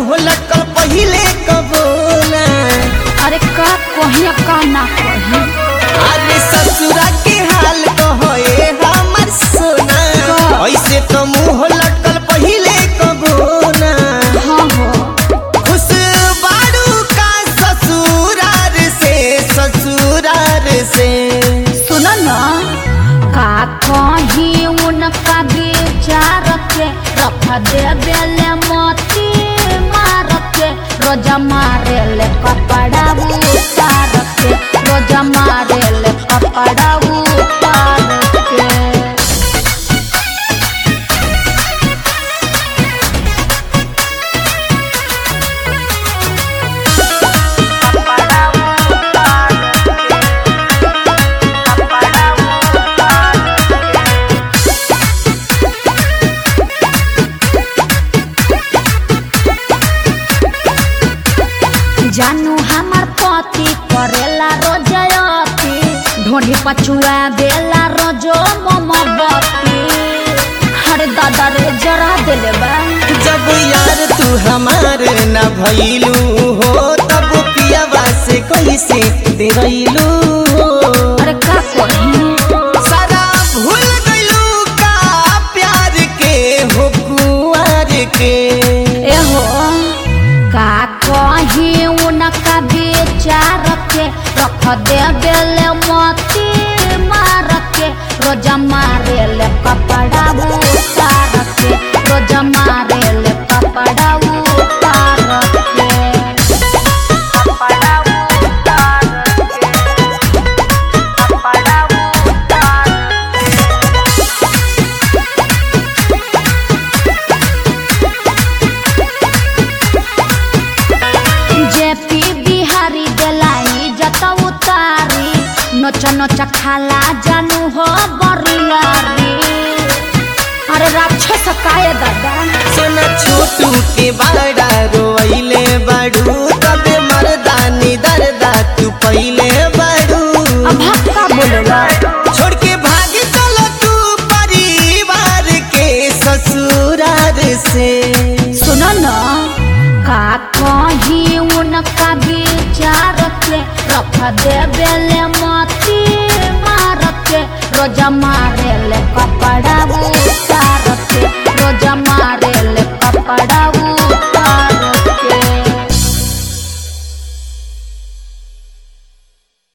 मुंह लटकल पहिले कबो ना अरे का कही का ना कही अरे ससुरा के हाल कहो ए हमर सोना का? ऐसे तो मुंह लटकल पहिले कबो ना हाँ हो खुश बारू का ससुरार से ससुरार से सुन न का कही उनका विचार के रख दे बेले मोती मार के रोजा मारे ले कपड़ा उतार के रोजा मारे ले कपड़ा उतार के जानू हमार पति करेला रोजयती ढोढ़ी पछुआ बेला रोजो मोमबत्ती अरे दादा रे जरा दिले बा जब यार तू हमार न भइलू हो तब पियावा से कैसे देवैलू हो अरे का कही सारा भूल गइलू का प्यार के हो कुआर के एहो का कही उनका विचार के रख दे बेले मोती मार के रोजा मारे ले कपड़ा उतार के रोजा मारे ले कपड़ा उतार के कपड़ा उतार के कपड़ा उतार जेपी बिहारी देलाई जत उतारी नोच नोच खाला जानू हो बरियारी अरे राक्षस काय दादा सोना छोटू के बड़ा रोइले बड़ू तबे मर्दानी दर्दा तू पहिले बड़ू अब का बोलेला छोड़ के भाग चलो तू परिवार के ससुरार से सुनो न का कही उनका विचार के रख दे बेले मोती मार के रोजा मारे ले कप